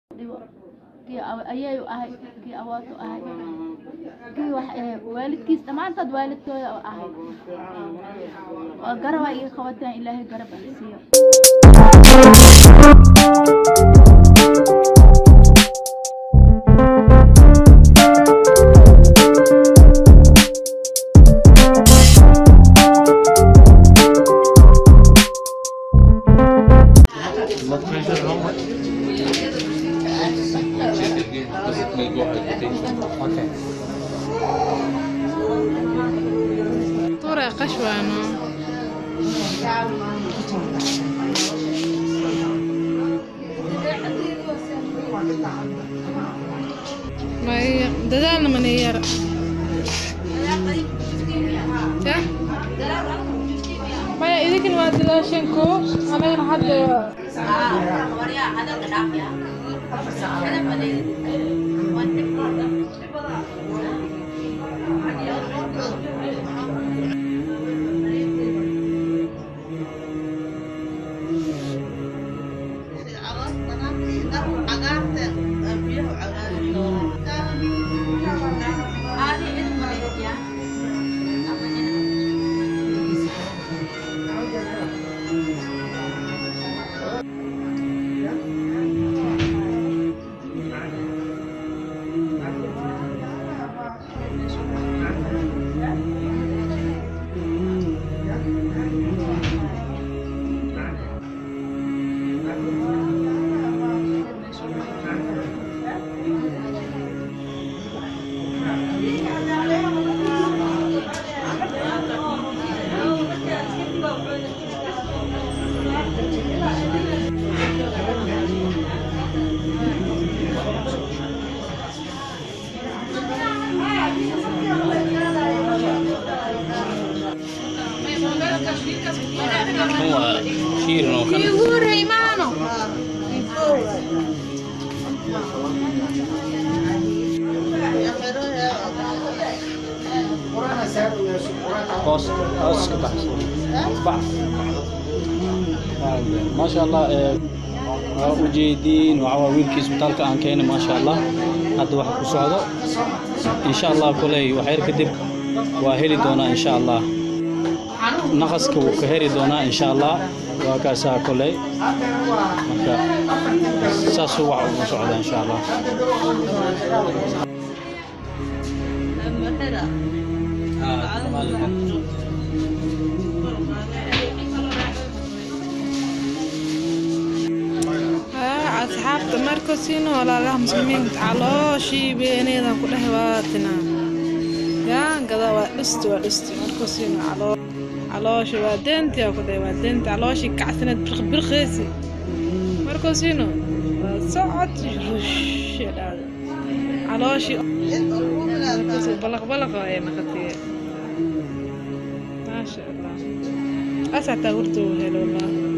dhigo kii ayayu ahay kii awootu ahay kii wax waalidkiis dhammaantood waalidkooda ahay waa garabaa iga qabataan ilaahay garab ah siiyo Blood pressure, how much? Check it again because it may go hypertension. Okay. طرق قشوانو ما هي ددالنا من هي maya idinkan waa dadaasheenko anagana hadda هو شير لو كان يقول ريمانو قوس قوس كبحث بحث ما شاء الله آه، waa ujeediin waxaa waa wiilkii isbitaalka aan keenay maasha allah hadda waxa ku socdo insha allah koley waxyar kadib waa heli doonaa insha allah naqaska wuu ka heri doonaa insha allah waa kaasaa koley marka saasuu wax ugu socda insha allah ها أصحابته مركزين ولا لها مسلمين تعالوشي بينيدا كلها واتنا يا قضا وقست وقست مركزين علو علوشي وادنتي وكده وادنتي علوشي كعسنة برخ برخيسي مركزين صعد رش علوشي مركزي بلغ بلغ يا نختي ما شاء الله أسعد تغرتو هلو الله